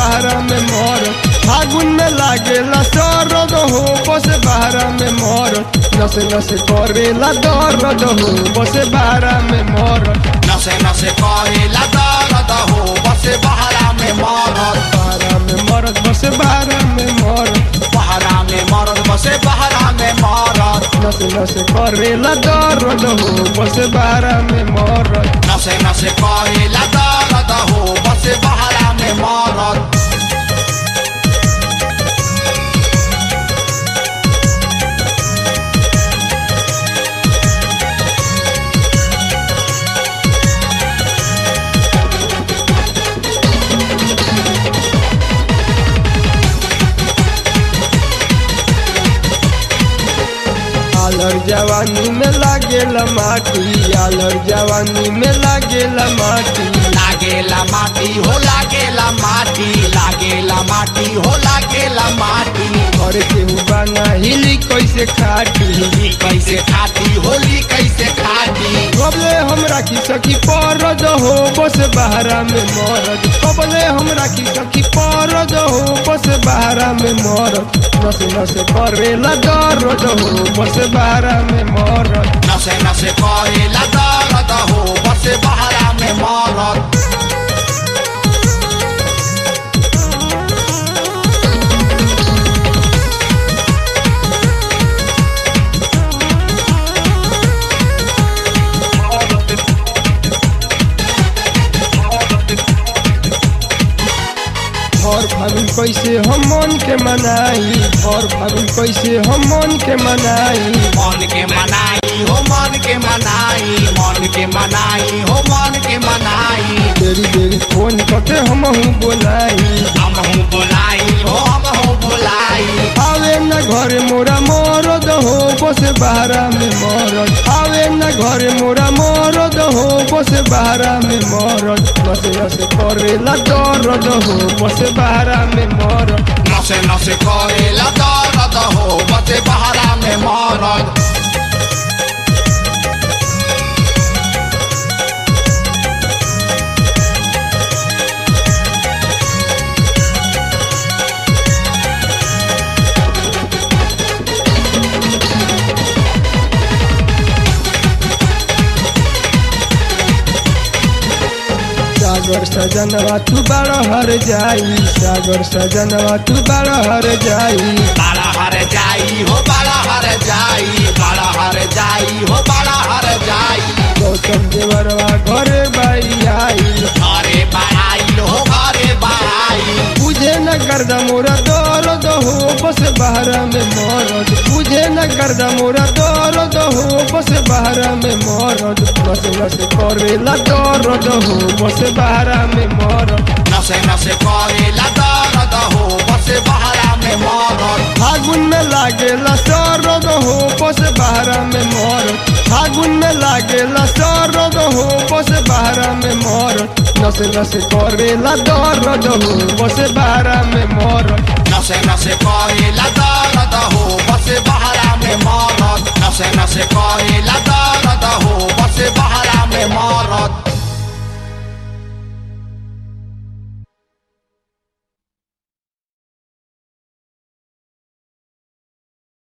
बहरा में मोर फागुन में लागेला सरद हो बस बहरा में मोर नस नस करेला दर्द हो बस बहरा में मोर नसे नसे करेला दर्द हो बसे बहरा में मरद बहरा में मरद बस बहरा में मोर बहरा में मरद बसे बहरा में मरद नस नस करेला दर्द हो बस बहरा में मोर नसे नसे करेला दर्द हो बसे बहरा में मरद आलर जवानी में लागेला माटी आलर जवानी में लागेला माटी लागेला माटी हो लागेला माटी लागेला माटी हो लागेला माटी घर के बाना हिली कैसे खाटी होली कैसे खाती होली कैसे खाती कबले हमरा की सखी परद हो बस बहरा में मरद कबले हमरा की सखी परद हो बस बहरा में मरद नस नस करेला दर्द हो बस बहरा में मरद नसे नसे करेला दर्द हो बसे बहरा में मरद भर फागुन कैसे हम मन के मनाई भर फागुन कैसे हम मन के मनाई मन के मनाई हो मन के मनाई मन के मनाई हो मन के मनाई देरी देरी फोन करके हम बोलाई हम हूँ बोलाई हो हम हूँ बोलाई आवे न घरे मोरा मरद हो बस बहरा में मरद आवे न घरे मोरा मरद हो बस बहरा में मरद बस बस करेला दर्द हो बस बहरा में मरद नसे नसे करेला दर्द हो बसे बहरा में मरद सागर सजनवा तू बड़ हर जाई सागर सजनवा तू बड़ हर जाई बड़ा हर जाई हो बड़ा हर जाई बड़ा हर जाई हो बड़ा हर जाई गौतम देवरवा घरे बाई आई घरे बड़ाई हो घरे बड़ाई बुझे न गर्दा मोरा दर्द हो बस बहरा में मरद बुझे न गर्दा मोरा दर्द हो बस बहरा में मरद बस बस करेला दर्द हो बस बहरा में मरद नसे नसे करेला दर्द हो बसे बहरा में मरद फागुन में लागेला सरद हो बस बहरा में मरद फागुन में लागेला सरद हो बस बहरा में मरद नस नस करेला दर्द हो बस बहरा में मरद नसे नसे करेला